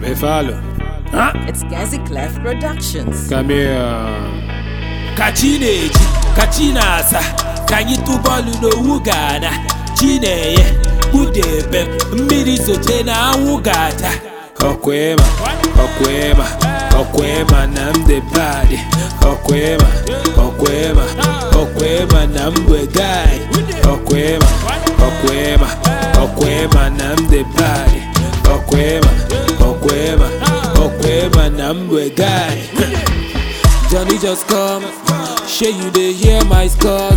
Efalo. Huh? It's Gazi Clef Productions. Come here. ka chi na-eji ka chi na-asa ka anyị tụ bọọlụ n'owu ga-ana chi na-enye kpụdebe m mmiri soche na anwụ ga-acha Okwema, Okwema, Okwema na m dị bad. Okwema, Okwema, Okwema na m bụ guy. Okwema, Okwema, Okwema na m dị bad. Okwema, Okwema, Okwema na m bụ guy. Johnny just come, shey you dey hear my scores.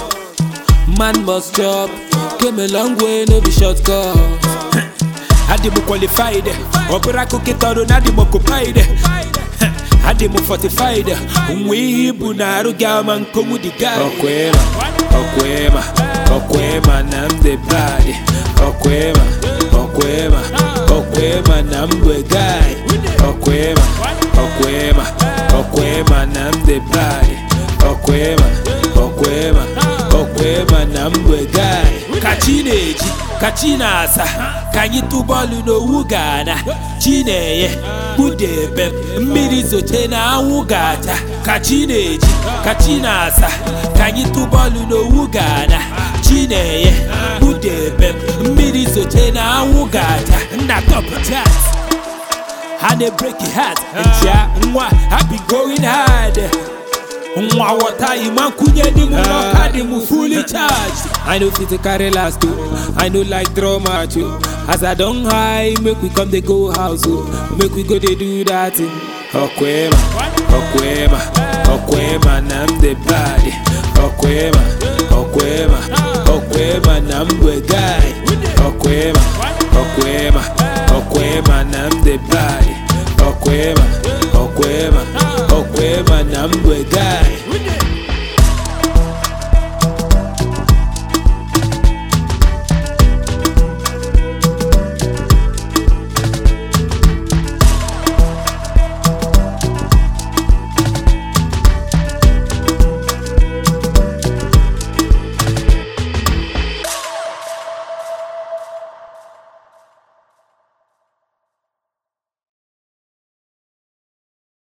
Man must chop, came a long way, no be shortcut. adị m qualified ọ bụrụ akụkịta ọrụ na adị m occupied adị m fortified nwe ihe ibu na arụ gị ama nkonwu dị guy Okwema, Okwema, Okwema na m dị bad. Okwema, Okwema, Okwema na m bụ guy. Okwema, Okwema, Okwema na m dị bad. Okwema, Okwema, Okwema na m bụ guy. ka chi na-eji ka chi na-asa ka anyị tụ bọọlụ n'owu ga-ana chi na-enye kpụdebe m mmiri zoche na anwụ ga-acha ka chi na-eji ka chi na-asa ka anyị tụ bọọlụ n'owu ga-ana chi na-enye kpụdebe m mmiri zoche na anwụ ga-acha nna top chat ha na-break heart ncha nwa ha be going hard nwa wọta ịma nkwunye dị m n'ọka dị m fully charged I no fit to carry last too. I no like drama too. As I don't high, make we come they go house oh. Make we go they do that thing. Okwema, Okwema, Okwema na m the bad. Okwema, Okwema, Okwema na m the guy. Okwema, Okwema, Okwema na m the bad. Okwema, Okwema, Okwema na m the guy.